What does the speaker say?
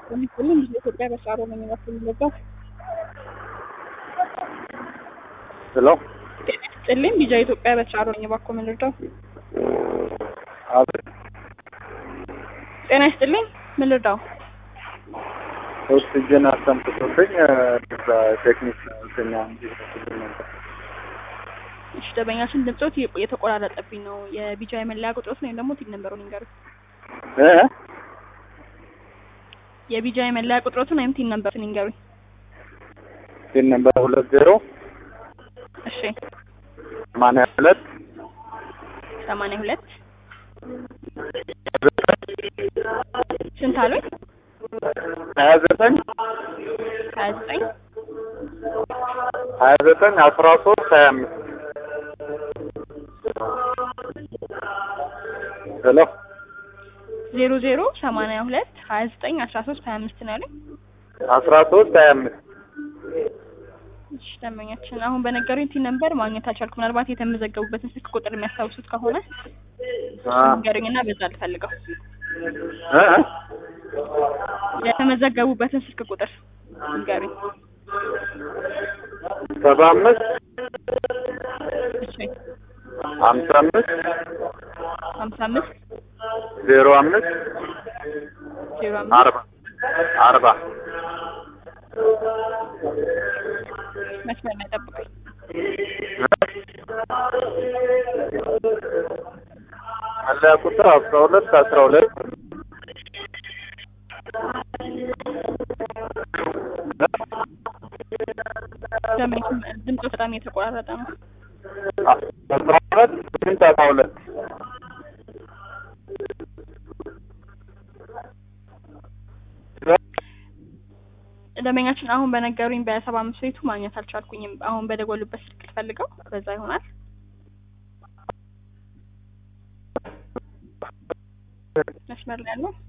ሁሉም ኢትዮጵያ በሳሮ ነው የሚመስል የሚለበት ሄሎ ጥልም ቢጃ ኢትዮጵያ በሳሮ ነኝ እባክዎ ምን ልርዳው? አቤት ጤና ይስጥልኝ ምን ልርዳው? ኦክሲጅን አስተንፍሶብኝ እዛ ቴክኒክ ተኛ እንዲመስልኝ ነበር። እሺ ደንበኛችን ድምጾት የተቆራረጠብኝ ነው። የቢጃ የመለያ ቁጥሮት ወይም ደግሞ ቲን ነምበሩን ይንገሩኝ። እ የቢጃ የመለያ ቁጥሮትን ወይም ቲን ነምበሩን ይንገሩኝ። ሲን ነበር ሁለት ዜሮ እሺ ሰማንያ ሁለት ሰማንያ ሁለት ስንት አሉኝ? ሀያ ዘጠኝ ሀያ ዘጠኝ ሀያ ዘጠኝ አስራ ሶስት ሀያ አምስት ሄሎ ዜሮ ዜሮ ሰማንያ ሁለት ሀያ ዘጠኝ አስራ ሶስት ሀያ አምስት ነው ያሉኝ። አስራ ሶስት ሀያ አምስት እሺ ደንበኛችን አሁን በነገሩኝ ቲን ነምበር ማግኘት አልቻልኩም። ምናልባት የተመዘገቡበትን ስልክ ቁጥር የሚያስታውሱት ከሆነ ንገሩኝና በዛ ልፈልገው። እ የተመዘገቡበትን ስልክ ቁጥር ንገሩኝ። ሰባ አምስት እሺ ሀምሳ አምስት ሀምሳ አምስት ዜሮ አምስት ዜሮ አምስት አርባ አርባ መስመር ላይ ጠብቁኝ። መለያ ቁጥር አስራ ሁለት አስራ ሁለት ደንበኛችን ድምፁ በጣም የተቆራረጠ ነው። አስራ ሁለት ስምንት አስራ ሁለት ደንበኛችን አሁን በነገሩኝ በሰባ አምስት ቤቱ ማግኘት አልቻልኩኝም። አሁን በደወሉበት ስልክ ልፈልገው በዛ ይሆናል። መስመር ላይ ያለው